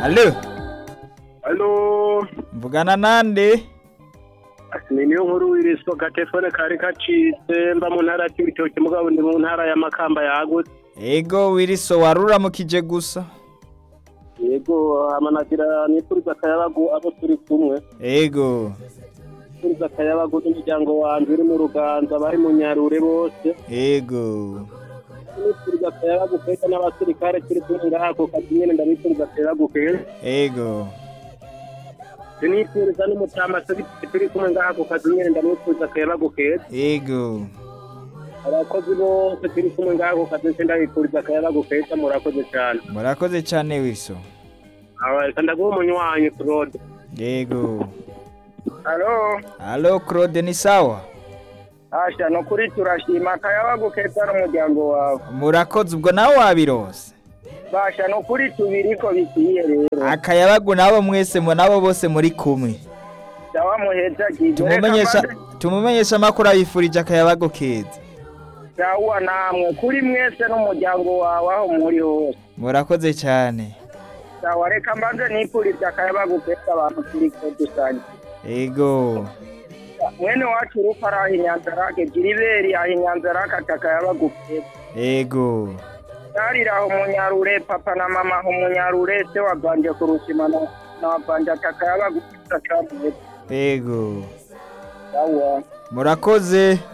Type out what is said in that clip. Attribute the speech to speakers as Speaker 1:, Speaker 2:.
Speaker 1: Alo,
Speaker 2: Halo,
Speaker 1: mvugana nande?
Speaker 2: ni niyo nkuru w'iriswa gatefone kari kacitse mba mu ntara y'ibitoki mugabo ndi mu ntara ya Makamba yagutse.
Speaker 1: Ego wiriso waruramukije gusa.
Speaker 2: Yego amanagira nipuriza akayabagu abo turi kumwe.
Speaker 1: Ego,
Speaker 2: Nipuriza akayabagu n'umuryango wanje uri mu Ruganza bari mu Nyarure bose.
Speaker 1: ego.
Speaker 2: Nipuriza akayabagu keza n'abasirikare turi kumwe ngaha ku kazi nyene ndabipuriza akayabagu keza.
Speaker 1: Ego.
Speaker 2: Nipuriza n'umutamase turi kumwe ngaha ku kazi nyene ndamwipuriza akayabagu keza.
Speaker 1: Ego.
Speaker 2: Abakozi bose turi kumwe ngaha ku kazi nce ndabipuriza akayabagu keza murakoze cyane.
Speaker 1: Murakoze cyane wiriso.
Speaker 2: Awa, ndaguha umunywanyi Claude.
Speaker 1: Ego.
Speaker 2: Halo,
Speaker 1: Alo Claude ni sawa?
Speaker 2: Asha no kuri turashima akayabagu keza n'umuryango wawe.
Speaker 1: Murakoze ubwo nawe wabirose.
Speaker 2: Basha no kuri tubiriko bikwiye rero.
Speaker 1: Akayabagu nabo mwese mu nabo bose muri kumwe.
Speaker 2: Dawa muheza gize.
Speaker 1: Tumumenyesha tumumenyesha makuru abifurije akayabagu keza.
Speaker 2: Dawa namwe kuri mwese n'umuryango wawe aho muri hose.
Speaker 1: Murakoze cyane.
Speaker 2: Dawa reka mbanze nipuriza akayabagu keza abantu turi ko dusanye.
Speaker 1: Ego.
Speaker 2: Mwene wacu urufa araha inyanzarake jiriberi aha inyanzarake ati akayabagu keza.
Speaker 1: Ego.
Speaker 2: Narira aho munyarure papa na mama aho munyarure se waganje kurushima na na waganje ati akayabagu keza cyane.
Speaker 1: Ego.
Speaker 2: Dawa.
Speaker 1: Murakoze.